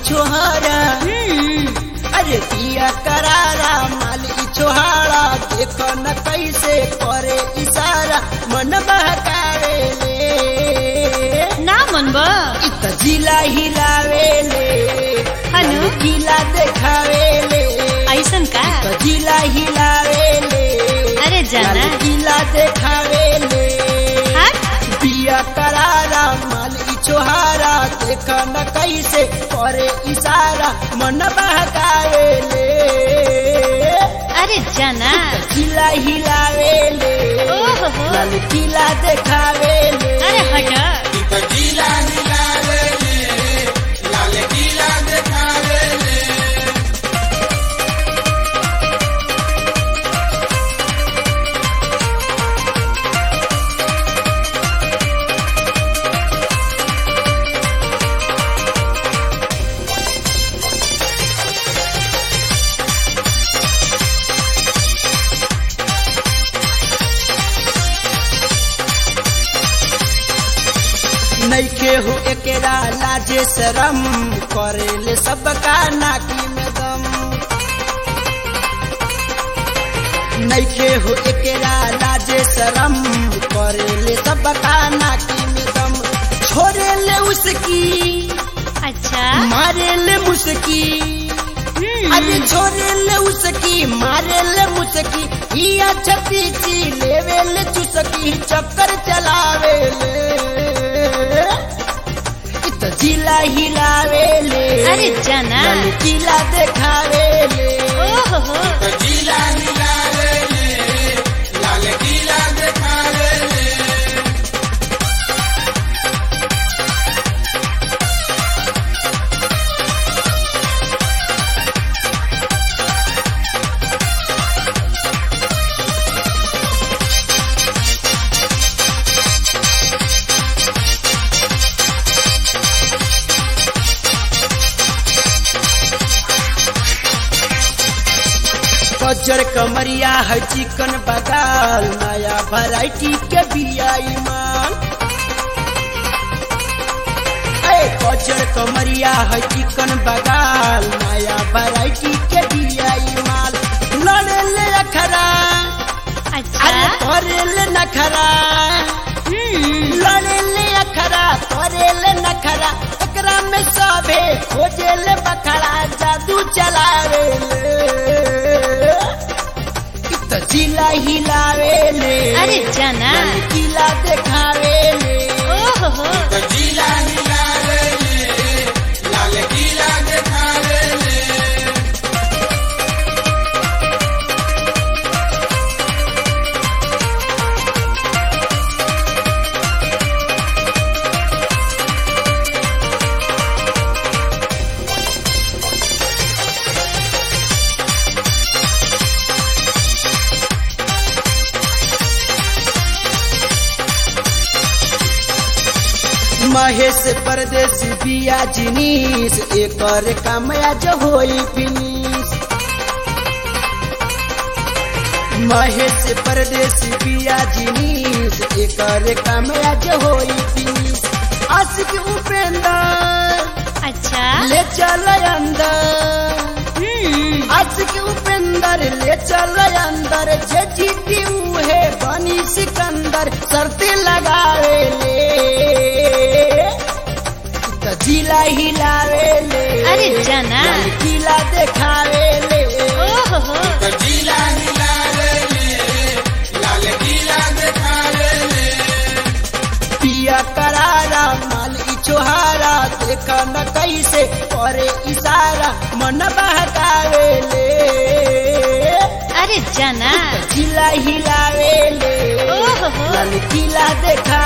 छोहारा अरे पिया करारा माल ई छोहारा देख न कैसे करे इशारा मन बहकावे ले ना मन बा इत जिला हिलावे ले हनु? किला देखावे ले ऐसन का इत जिला हिलावे ले अरे जाना किला देखावे ले हट पिया करारा माल ई छोहारा देख न कैसे करे इशारा मन बहकावे ले अरे जाना किला हिलावे ले ओहो हो। लाल किला देखावे ले अरे हट नैखे हो एकेरा लाजे शरम करेले सबका नाकी में दम नैखे हो एकेरा लाजे शरम करेले सबका नाकी में दम छोड़ेले उसकी अच्छा मारेले मुसकी हम्म, अरे छोड़ेले उसकी मारेले मुसकी हिया छती ची लेवेले चुसकी चक्कर चलावेले इत जिला हिलावेले अरे जाना किला देखावेले ओहो हो कजर कमरिया है चिकन बगाल नया वैरायटी के बिया ईमान ए कजर कमरिया है चिकन बगाल नया वैरायटी के बिया ईमान लड़े ले अखरा अच्छा अरे करे ले नखरा हम्म, लड़े ले अखरा करे ले नखरा एकरा में सबे खोजे ले बखरा जादू चलावे ले इत जिला हिलावे ले अरे जाना किला देखावे ले ओहो हो महेश परदेसी बिया जिनीस एकर कामया जो होई फिनिश महेश परदेसी बिया जिनीस एकर कामया जो होई फिनिश आशिक उपेंद्र अच्छा ले चल अंदर हम्म, आशिक उपेंद्र ले चल अंदर जे जीती उहे बनी सिकंदर शर्ते लगावे ले त जिला हिलावे ले अरे जाना किला देखावे ले ओहो हो पिया करारा माल ई छोहारा देख न कैसे करे इशारा मन बहकावे ले अरे जाना जिला हिलावे ले ओहो हो लाल किला देखा